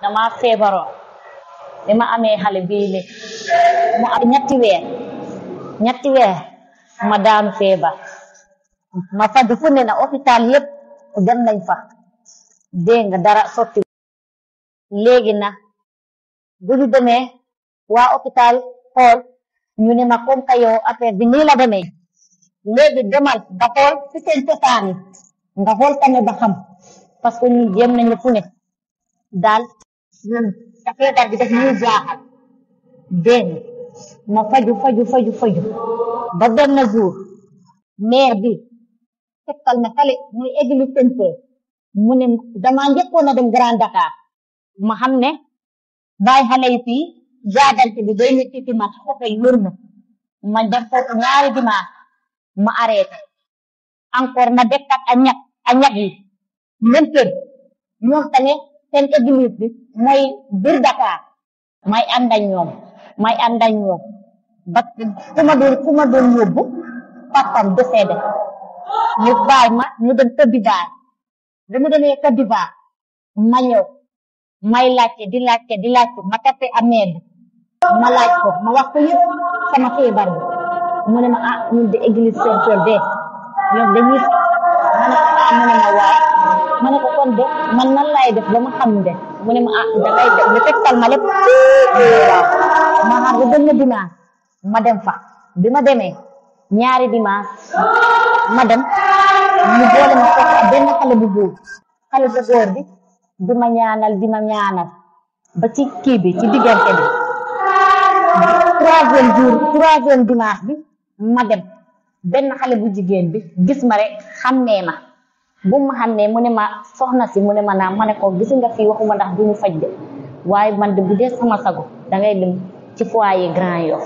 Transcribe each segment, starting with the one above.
dama feebaroon bi ma amee xale bii li mu am ñetti weer ñetti weer ma daanu feebar ma faju fu ne na hôpital yépp dem nañ fa dégg nga dara sotti léegi na bu ñu demee waa hôpital xool ñu ne ma comme que yow affaire bi nii la demee léegi demal nga xool ci seen cosaan yi nga xool tamit ba xam parce que ñu jéem nañu fu ne daal ñun feebar bi daf ñuy jaaxal dégg ma faju faju faju faju ba benn jour maire bi fekkal na fale muy église Saint-Pierre mu ne dama njëkkoon a dem Grand Dakar ma xam ne bàyyi xale yi fii jaadante bi day ñu titi ma oto yi wër ma ma def foofu ñaari dimanche ma arrêté encore na dekkat a ñag a ñag yi même kër ñoom tamit seen église bi mooy biir Dakar may ànd ak ñoom may ànd ak ñoom ba ku ma doon ku ma doon yóbbu papam décédé ñu baay ma ñu dem Côte d'Ivoire bi mu demee Côte d'Ivoire ma ñëw may laajte di laajte di laajte ma tappe amee bi ma laaj ko ma wax ko yëpp sama feebar bi mu ne ma ah ñun de église Saint-Pierre de ñoom dañuy ma ne ko ah mu ne ma waaw ma ne ko kon de man nan laay def ba ma xam de mu ne ma ah dangay def ñu tegtal ma lépp waaw ma xam bu benn dimanche ma dem fa bi ma demee ñaari dimanche ma dem ñu boole ma fekk benn xale bu góor xale bu góor bi di ma ñaanal di ma ñaanal ba ci kii bi ci diggante bi troisième jour troisième dimanche bi ma dem benn xale bu jigéen bi gis ma rek xàmmee ma bu ma xàmmee mu ne ma soxna si mu ne ma naam ma ne ko gis nga fii waxuma ndax du ñu faj de waaye man de bu dee sama sago dangay dem ci foyer Grand Yoff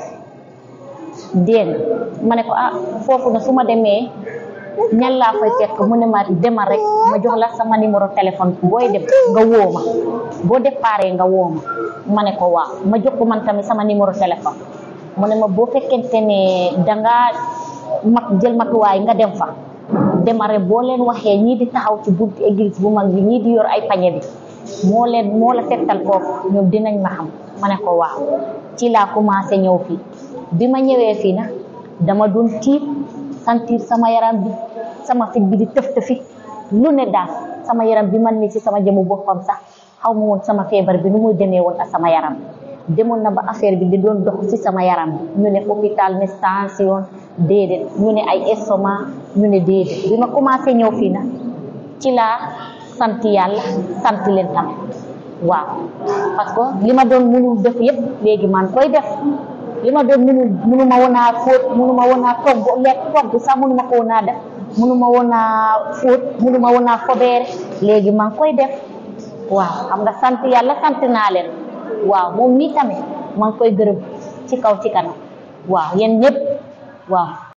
dégg ma ne ko ah foofu na su ma demee ñan laa fay fekk mu ne ma demal rek ma jox la sama numéro téléphone booy dem nga woo ma boo déparé nga woo ma ma ne ko waaw ma jox ko man tamit sama numéro téléphone mu ne ma boo fekkente ne dangaa mag jël matuwaay nga dem fa demal rek boo leen waxee ñii di taxaw ci buntu église bu mag bi ñii di yor ay pañe bi moo leen moo la tegtal foofu ñoom dinañ ma xam ma ne ko waaw ci laa commencé ñëw fii bi ma ñëwee fii nag dama doon tiit sentir sama yaram bi sama fit bi di tëf tëfi lu ne daal sama yaram bi man mi ci sama jëmu boppam sax xaw ma woon sama feebar bi nu muy demee woon ak sama yaram demoon na ba affaire bi di doon dox ci sama yaram bi ñu ne hôpital ne tension déedéet ñu ne ay estomac ñu ne déedéet bi ma commencé ñëw fii nag ci laa sant yàlla sant leen tamit waaw parce que li ma doon mënul def yépp léegi man koy def li ma doon mënul mënuma woon a fóot mënuma woon a togg lekk togg sax mënuma ko woon a def mënuma woon a fóot mënuma woon a fobeere léegi maa ngi koy def waaw xam nga sant yàlla sant naa leen waaw moom mii tamit maa ngi koy gërëm ci kaw ci kanam waaw yéen ñëpp waaw